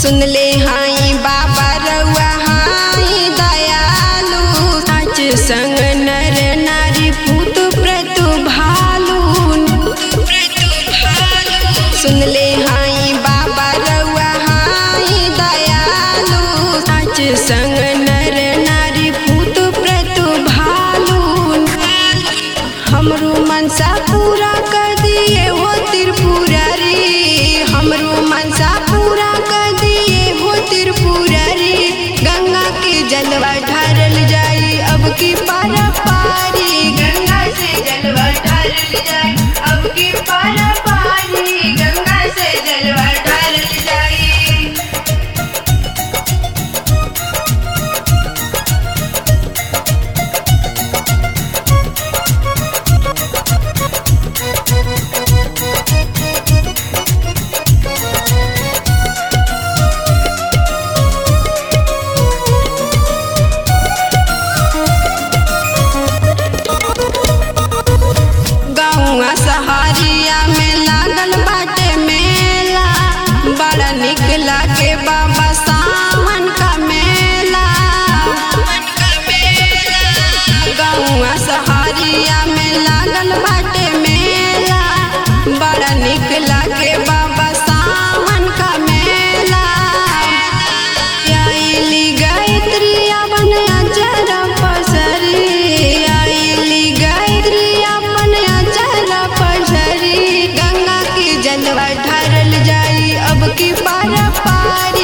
सुन ले हाई बाबा रउआ हाई दयालु सच संग नर नारी पूत प्रतु भालू सुन ले हाई बाबा रउआ हाई दयालु सच संग नर नारी पूत प्रतु भालू हमरो मनसा पूरा कर दिए हो त्रिपुरारी हमरो मनसा पूरा कर दिए हो त्रिपुरारी गंगा के जलवा ढारल जाई अब की पारा पारी गंगा से जलवा ढारल जाई अब की पारा पारी गंगा से जलवा ढारल जाई गौआ सहारिया में लागल बाटे मेला बड़ा निक लागे बाबा सावन का मेला गौआ सहारिया में लागल बाटे मेला बड़ा निक लागे बाबा सावन का मेला आइली गायत्री अपन अचर पसरी आइली गायत्री अपन अचर पसरी गंगा की जलवा ढारल जाई अब की पार पार